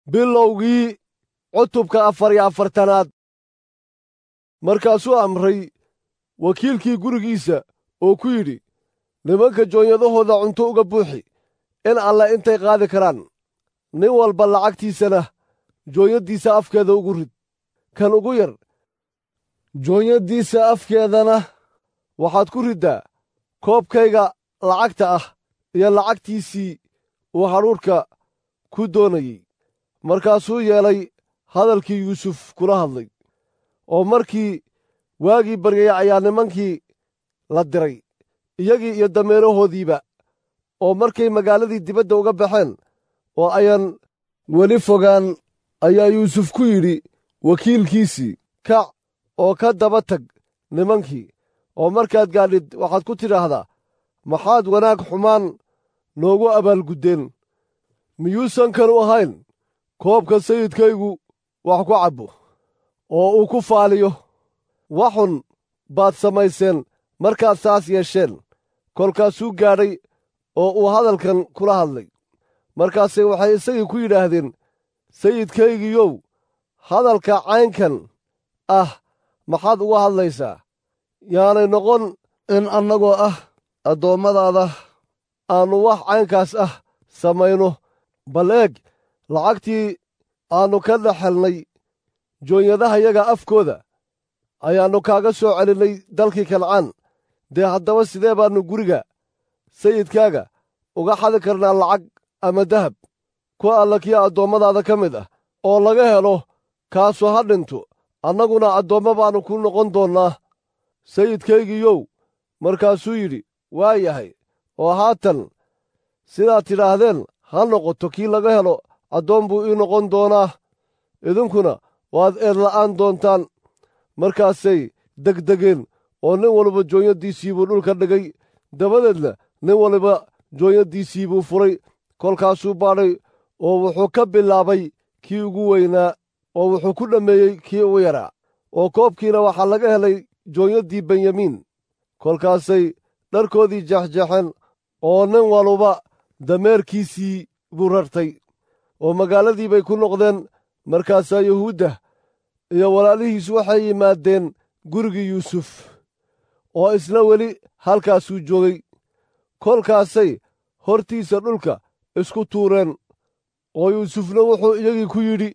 bilowgii cutubka afar iyo afartanaad markaasuu amray wakiilkii gurigiisa oo ku yidhi nimanka joonyadahooda cunto uga buuxi in alle intay qaadi karaan nin walba lacagtiisana joonyaddiisa afkeeda ugu rid kan ugu yar joonyaddiisa afkeedana waxaad ku riddaa koobkayga lacagta ah iyo lacagtiisii uu hadhuudhka ku doonayey markaasuu yeelay hadalkii yuusuf kula hadlay oo markii waagii baryay ayaa nimankii la diray iyagii iyo dameerahoodiiba oo markay magaaladii dibadda uga baxeen oo ayaan weli fogaan ayaa yuusuf ku yidhi wakiilkiisii kac oo ka daba tag nimankii oo markaad gaadhid waxaad ku tidhaahdaa maxaad wanaag xumaan noogu abaalguddeen miyuusan kanu ahayn koobka sayidkaygu wax ku cabbo oo uu ku faaliyo waxun baad samayseen markaad saas yeesheen kolkaasuu gaadhay oo uu hadalkan kula hadlay markaase waxay isagii ku yidhaahdeen sayidkaygiyow hadalka caynkan ah maxaad uga hadlaysaa yaanay noqon in annagoo ah addoommadaada aannu wax caynkaas ah samayno bal eeg lacagtii aannu ka dhex helnay joonyadahayaga afkooda ayaannu kaaga soo celinnay dalkii kancaan dee haddaba sidee baannu guriga sayidkaaga uga xadi karnaa lacag ama dahab ku alla kii addoommadaada ka mid ah oo laga helo kaasu ha dhinto annaguna addoommo baannu ku noqon doonnaa sayidkaygiiyow markaasuu yidhi waa yahay oo haatan sidaad tidhaahdeen ha noqoto kii laga helo addoon buu ii noqon doonaa idinkuna waad eedla'aan doontaan markaasay degdegeen oo nin walba joonyaddiisii buu dhulka dhigay dabadeedna nin waliba joonyaddiisii buu furay kolkaasuu baadhay oo wuxuu ka bilaabay kii ugu weynaa oo wuxuu ku dhammeeyey kii ugu yaraa oo koobkiina waxaa laga helay joonyaddii benyamiin kolkaasay dharkoodii jeexjeexeen oo nin waluba dameerkiisii buu rartay oo magaaladii bay ku noqdeen markaasaa yuhuudda iyo walaalihiis waxay yimaadeen gurigii yuusuf oo isna weli halkaasuu joogay kolkaasay hortiisa dhulka isku tuureen oo yuusufna wuxuu iyagii ku yidhi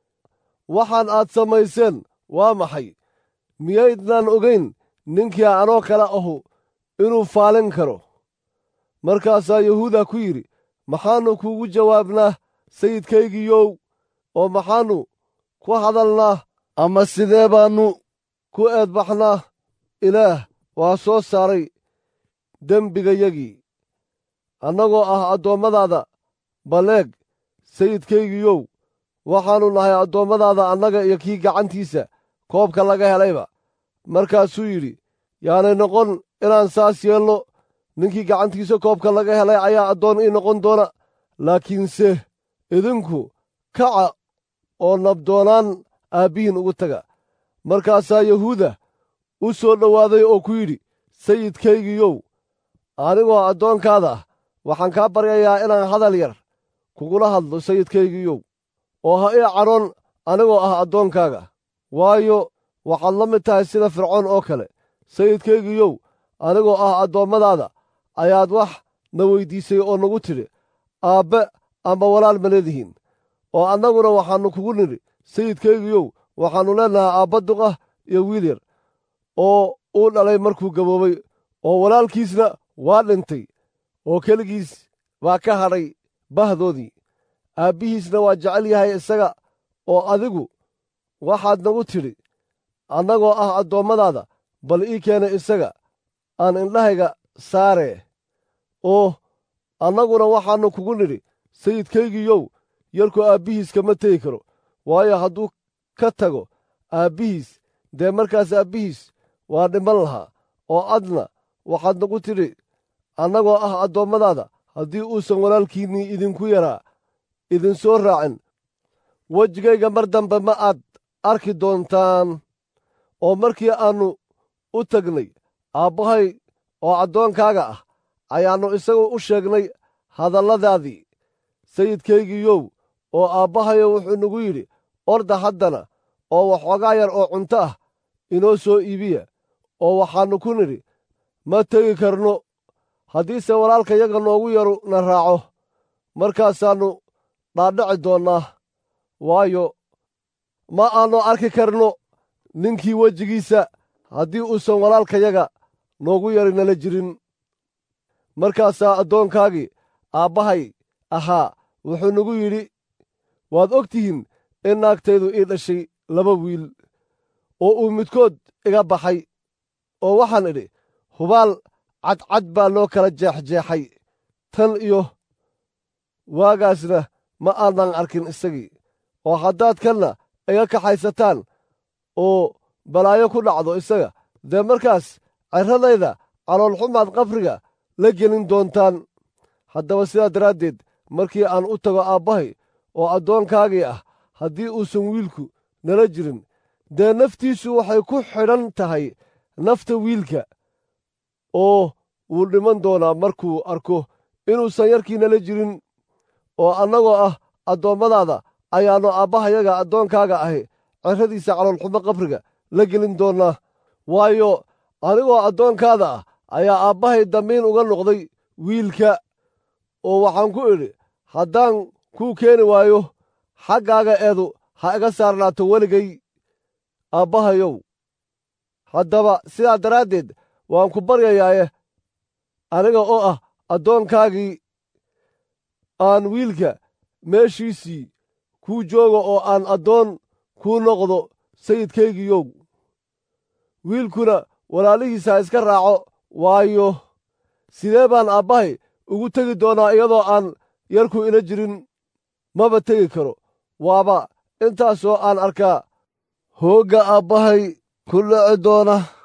waxaan aad samayseen waa maxay miyaydnaan ogayn ninkii anoo kale ahu inuu faalin karo markaasaa yahuuda ku yidhi maxaannu kuugu jawaabnaa sayidkaygiiyow oo maxaannu ku hadalnaa ama sidee baannu ku eedbaxnaa ilaah waa soo saaray dembigayagii annagoo ah addoommadaada baleeg sayidkaygiiyow waxaannu nahay addoommadaada annaga iyo kii gacantiisa koobka laga helayba markaasuu yidhi yaanay noqon inaan saas yeelno ninkii gacantiisa koobka laga helay ayaa addoon ii noqon doona laakiinse idinku kaca oo nabdoonaan aabbihiin ugu taga markaasaa yahuuda u soo dhowaaday oo ku yidhi sayidkaygiiyow anigoo addoonkaada ah waxaan kaa baryayaa inaan hadal yar kugula hadlo sayidkaygiiyow oo ha ii cadhoon anigoo ah addoonkaaga waayo waxaad la mid tahay sida fircoon oo kale sayidkaygiiyow anigoo ah addoommadaada ayaad wax na weyddiisay oo nagu tidhi aabbe amba walaal ma leedihiin oo annaguna waxaannu kugu nidhi sayidkaygiiyow waxaannu leennahay aabba duqah iyo wiil yar oo uu dhalay markuu gaboobay oo walaalkiisna waa dhintay oo keligiis baa ka hadhay bahdoodii aabbihiisna waa jecel yahay isaga oo adigu waxaad nagu tidhi annagoo ah addoommadaada bal ii keena isaga aan indhahayga saaree oo annaguna waxaannu kugu nidhi sayidkaygiiyow yarku aabbihiis kama tegi karo waayo hadduu ka tago aabbihiis dee markaas aabbihiis waa dhiman lahaa oo adna waxaad nagu tidhi annagoo ah addoommadaada haddii uusan walaalkiinnii idinku yaraa idinsoo raacin wejigayga mar dambe ma aad arki doontaan oo markii aannu u tagnay aabbahay oo addoonkaaga ah ayaannu isagu u sheegnay hadalladaadii sayidkaygiiyow oo aabbahayo wuxuu nagu yidhi orda haddana oo waxoogaa yar oo cunto ah inoo soo iibiya oo waxaannu ku nidhi ma tegi karno haddiise walaalkayaga noogu yaru na raaco markaasaannu dhaadhaci doonnaa waayo ma aannu arki karno ninkii wejigiisa haddii uusan walaalkayaga noogu yari nala jirin markaasaa addoonkaagii aabbahay ahaa wuxuu nagu yidhi waad og tihiin in naagtaydu ii dhashay laba wiil oo uu midkood iga baxay oo waxaan idhi hubaal cadcad baa loo kala jeexjeexay tan iyo waagaasna ma aanan arkin isagii oo haddaad kanna iga kaxaysataan oo balaayo ku dhacdo isaga dee markaas cirradayda caloolxumaad qabriga la gelin doontaan haddaba sidaa daraaddeed markii aan u tago aabbahay oo addoonkaagii ah haddii uusan wiilku nala jirin dee naftiisu waxay ku xidhan tahay nafta wiilka oo wuu dhiman doonaa markuu arko inuusan yarkii nala jirin oo annagoo ah addoommadaada ayaannu aabbahayaga addoonkaaga ahi cirradiisa caloolxumo qabriga la gelin doonnaa waayo anigoo addoonkaada ah ayaa aabbahay dambiin uga noqday wiilka oo waxaan ku idhi haddaan kuu keeni waayo xaggaaga eedu ha iga saarnaato weligay aabbahayow haddaba sidaa daraaddeed waan ku baryayaaye aniga oo ah addoonkaagii aan wiilka meeshiisii kuu joogo oo aan addoon kuu noqdo sayidkaygiiyow wiilkuna walaalihiisa ha iska raaco waayo sidee baan aabbahay ugu tegi doonaa iyadoo aan yarku ila jirin maba tegi karo waaba intaasoo aan arkaa hoogga aabbahay ku dhici doona